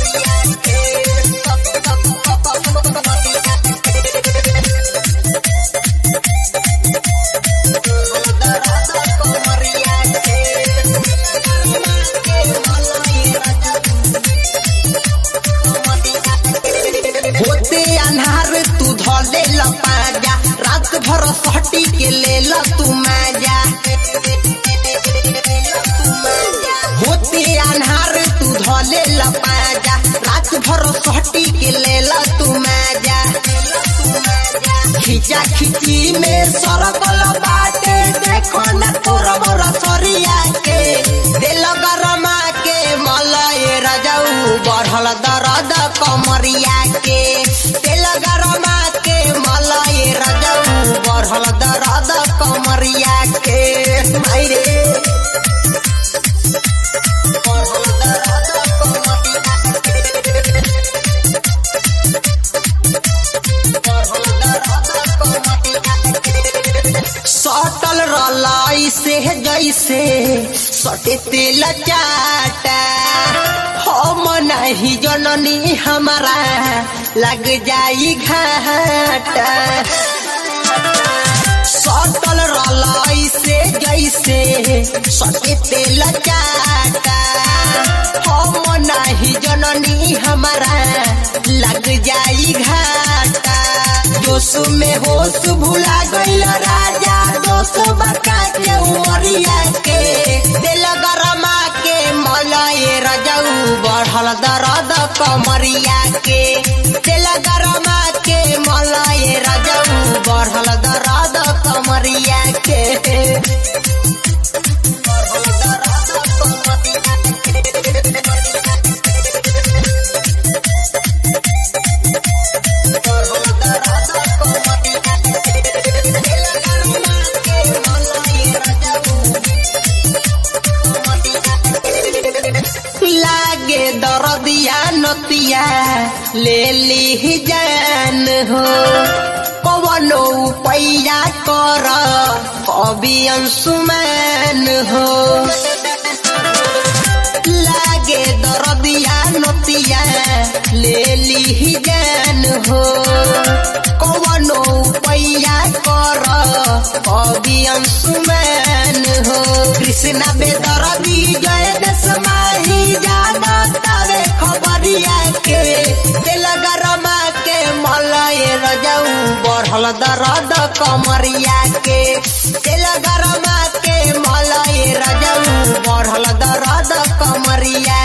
होते अन्हार तू धले लपाजा रात भर सटी के ले ल तू माजा होते अन्हार तू धले लपाजा रात भर सटी के ले ल तू माजा खिचा खिची में सरकल बाटे देखो न तोर मोर सरिया के दिल गरमा के मलय रजऊ बढ़ल दर्द कमरिया के दिल गरमा के मलय रजऊ बढ़ल दर्द कमरिया के मायरे बढ़ल दर्द कमरिया सटल रलाई से जैसे सटे तेल चाटा हम नहीं जननी हमारा लग जाई घाटा सटल रलाई से जैसे सटे तेल चाटा हम नहीं जननी हमारा लग जाई घाटा जोश में होश भुला गईल राजा दोष बका के उमरिया के दिल गरमा के मलय रजऊ बढ़ल दर्द कमरिया के दिल गरमा के मलय रजऊ बढ़ल दर्द कमरिया के बढ़ल दर्द लागे दरदिया नतिया ले ली जान हो कवनो पैया कर कवि अंशुमान हो लागे दरदिया नतिया ले ली जान हो कवनो पैया कर कवि अंशुमान हो कृष्णा बेदरदी जय दस माही जाना तारे खबरिया के दिल गरमा के मलय रजऊ बढ़ल दर्द कमरिया के दिल गरमा के मलय रजऊ बढ़ल दर्द कमरिया